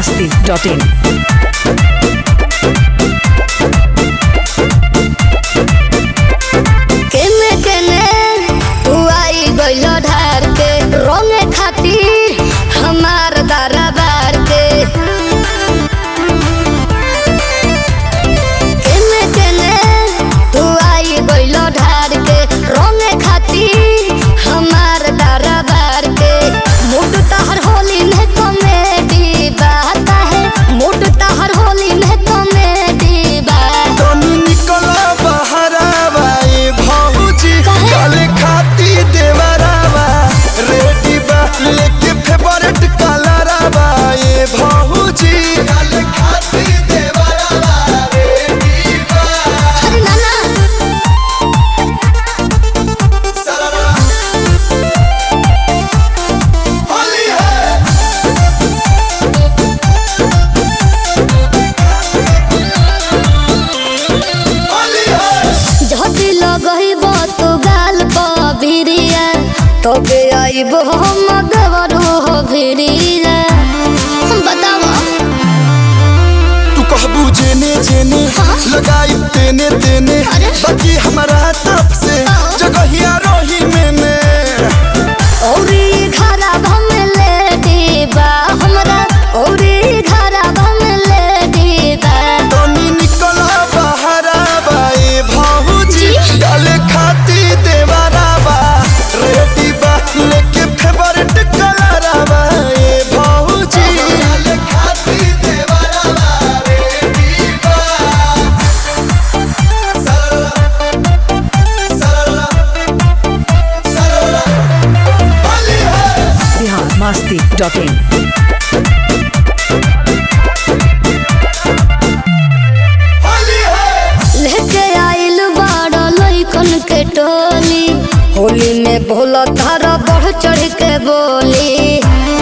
masti.in. केने केने तू आई गइल ढार के रोंगे खातिर हमार दरबार के केने केने तू आई गइल ढार के रोंगे खातिर हमार दरबार के मूड तहर होली में कॉमेडी बात है मूड तहर होली में कॉमेडी बात तनी निकला बहरावा ए भौजी काहे? काले खाती देवरावा रेडी बा लेके फेवरेट कलरावा ए भौजी काले खाती देवरावा रेडी बा अरे नाना सररा होली है होली है झटी लगइब तू गाल बिरिया तबे आइब हम देवरू हो भिरिया बताव तू कहबू जेने जेने हाँ? लगाई तेने तेने अरे? बाकी हमारा तरफ से हाँ? जगहिया रही मैंने औरी घरा भम ले दीबा हमरा औरी घरा भम ले दीबा तनी निकला बहरा बाए भाऊजी जी? डाले खाती देवारा बा रेडी बा लेके फेवरेट कलरा बाए भाऊजी डाले खाती देवारा बा रेडी बा सरला सरला सरला होली है Bihar masti.in. होली है लेके आइल बाड़ा लइकन के टोली होली में भोला तारा बढ़ चढ़ के बोली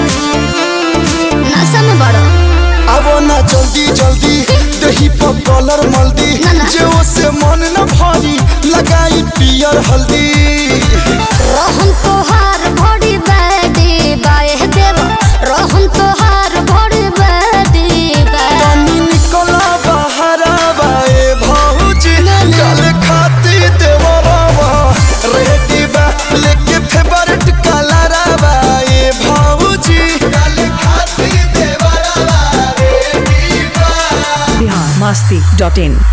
नशा में बड़ा आवो ना जल्दी जल्दी दही पर कलर मल्दी ना, ना। जे से मन न भरी लगाई पियर हल्दी रहन तोहार भड़ी बैदी बाए देव रहन तोहार भड़ी बैदी बाए तनी निकला बहरा बाए भौजी गल खाती देवरवा रेडी बा लेके फेवरेट कलरा बाए भौजी गल खाती देवरवा रेडी बा Bihar masti.in.